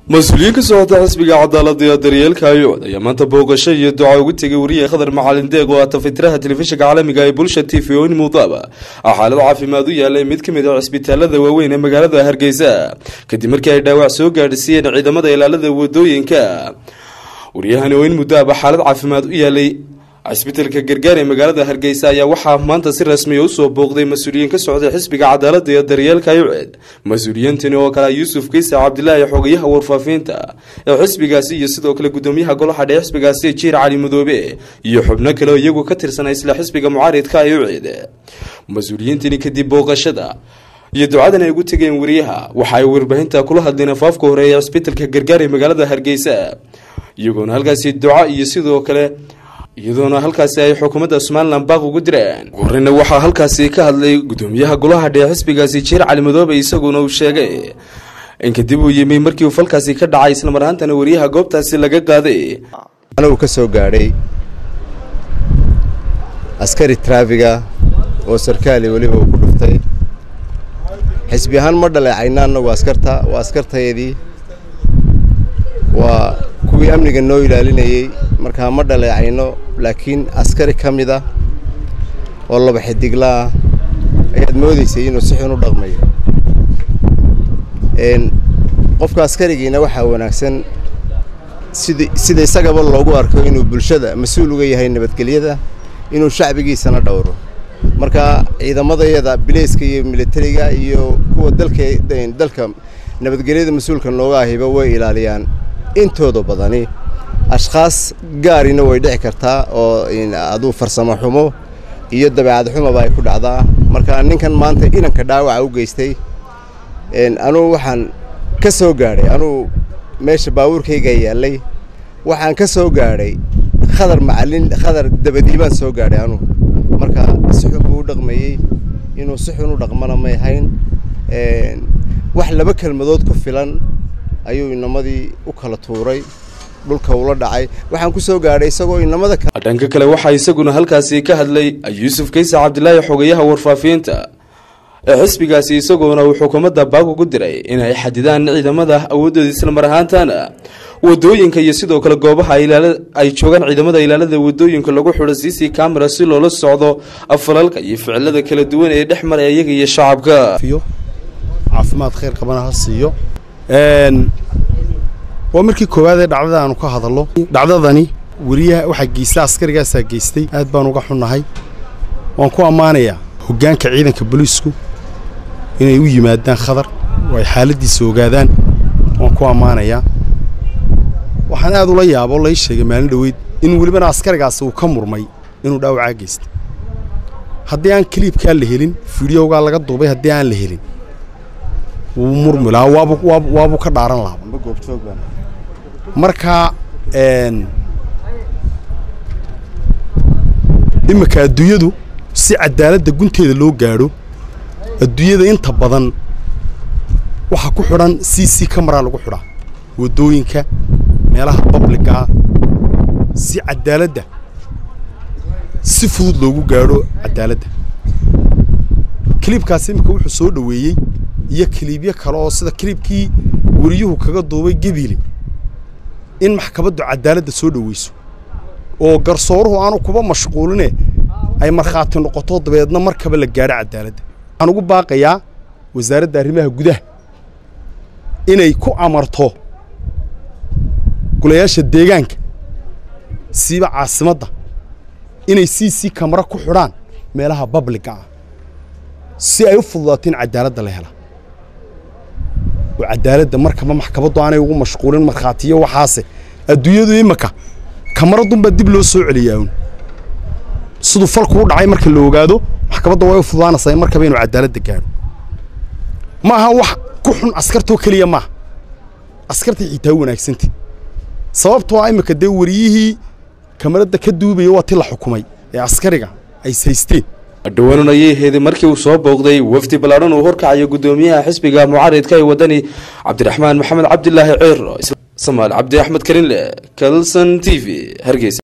mas-uuliyiin ka socota xisbiga cadaalada iyo daryeelka ayood ayaa maanta booqasho iyo duca ugu tegay wariye khadar macalin deeq oo ah tafatiraha telefishinka caalamiga ee bulsha t v oyn mudaaba ah xaalad caafimaad u yaalay mid ka mid ah cisbitaalada waaweyn ee magaalada hargeysa kadib markii ay dhaawac soo gaadhsiiyeen ciidamada ilaalada wadooyinka waryahani oyn mudaaba xaalad caafimaad u yaalay cisbitalka gargaar ee magaalada hargeysa ayaa waxaa maanta si rasmiya usoo booqday mas-uuliyiin ka socday xisbiga cadaalada iyo daryeelka ayuced mas-uuliyiintani oo kale yuusuf kiisa cabdilaahi xogayaha warfaafinta ee xisbigaasi iyo sidoo kale gudoomiyaha golaha dhee xisbigaasi jiir cali madoobe iyo xubno kale oo iyagu ka tirsanay isla xisbiga mucaaridka ayuced mas-uuliyiintani kadib booqashada iyo ducadan ay ugu tegeen wariyaha waxa ay warbaahinta kula hadleen afaafka hore ee cisbitalka gargaar ee magaalada hargeysa iyagoona halkaasi duca iyo sidoo kale iyadoona halkaasi ay xukuumadda somalilan baaq ugu direen horeyna waxaa halkaasi ka hadlay gudoomiyaha golaha dhee xisbigaasi jiir cali madoobe isaguna uu sheegay in kadib uu yimi markii uu falkaasi ka dhacay islamar ahaantana wariyaha goobtaasi laga qaaday anigu ka soo gaadhay askari traafiga oo sarkaali weliba uu ku dhuftay xisbi ahaan ma dhaleecayna annagu askarta waa askartayadii waa kuwii amniga noo ilaalinayey markaa ma dhaleecayno laakiin askari ka mid ah oo laba xidigla ah ayaad moodaysay inuu si xun u dhaqmayo qofka askarigiina waxaa wanaagsan sid sida isagaba loogu arko inuu bulshada mas-uul uga yahay nabadgelyada inuu shacbigiisana dhowro marka ciidamadayada bileyska iyo militariga iyo kuwa dalka dalka nabadgelyada mas-uulka nooga ahiba way ilaaliyaan intooda badani ashkhaas gaarina way dhici kartaa oo aduu farsamo xumo iyo dabeecad xumaba ay ku dhacdaa marka ninkan maanta inanka dhaawaca u geystay anugu waxaan ka soo gaadhay anugu meesha baabuurkayga yaallay waxaan ka soo gaadhay khadar macalin khadar dabadii baan soo gaadhay anugu marka si xun buu u dhaqmayey inuu si xun u dhaqmana may hayn wax laba kelmadood ku filan ayuu inamadii u kala tuuray dhulka ula dhacay waxaan ku soo gaadhay isagoo inamada dhanka kale waxaa isaguna halkaasi ka hadlay yuusuf kaysa cabdilaahi xogayaha warfaafiinta ee xisbigaasi isagoona uu xukuumadda baag ugu diray inay xadidaan ciidamada awoodooda islamar ahaantana wadooyinka iyo sidoo kale goobaha ay joogaan ciidamada ilaalada wadooyinka lagu xidho c c camera si loola socdo falalka iyo ficilada kala duwan ee dhex maraya iyaga iyo shacabka caafimaad khayr qabana ha siiyo waa markii koowaad ee dhacdada aanu ka hadallo dhacdadani weriyaha waxaa geysta askarigaasaa geystay aad baan uga xunnahay waan ku ammaanayaa hoggaanka ciidanka booliisku inay u yimaadaan khadar oo ay xaaladdiisa ogaadaan waan ku ammaanayaa waxaan aad ula yaabo lai sheegay maalin dhoweyd in welibana askarigaasi uu ka murmay inuu dhaawacaa geystay haddii aan kaliibkaa la helin fideogaa laga duubay haddii aan la helin wuu murmi lahaa waabu waabuu ka dhaaran lahaa marka iminka adduunyadu si cadaaladda gunteeda loo gaadho adduunyada inta badan waxaa ku xidhan c c camaraa lagu xidhaa waddooyinka meelaha babligaa si cadaaladda si fudud loogu gaadho cadaaladda kiliibkaasi iminka wuxuu soo dhoweeyey iyo kiliibyo kale oo sida kiliibkii weriyuhu kaga duubay gebile in maxkamaddu cadaaladda soo dhoweyso oo garsooruhu aanu kuba mashquuline ay markhaati noqoto dabeedna markaba la gaadho cadaaladda waxaan ugu baaqayaa wasaaradda arrimaha gudaha inay ku amarto golayaasha deegaanka siiba caasimadda inay c c kamara ku xidhaan meelaha babliga ah si ay u fududaato in cadaaladda la hela oo cadaaladda markaba maxkamaddu aanay ugu mashquulin markhaatiyo waxaase adduunyadu iminka kamaradunbaa dib loo soo celiyaa un siduu falku u dhacay marka la ogaado maxkamadda way u fududaanaysaa in markaba inuu cadaaladda gaadho ma aha wax ku xun askartoo keliya maaha askartay xitaa u wanaagsantay sababtoo ah iminka dee wariyihii kamaradda ka duubaya waa ti la xukumay ee askariga ay haysteen dhowaanan ayay heeday markii uu soo booqday wafdi ballaadhan uu horkacayo gudoomiyaha xisbiga mucaaridka ee wadani cabdiraxmaan maxamed cabdilaahi ceero samaal cabdi axmed karinle kalson t v hargeysa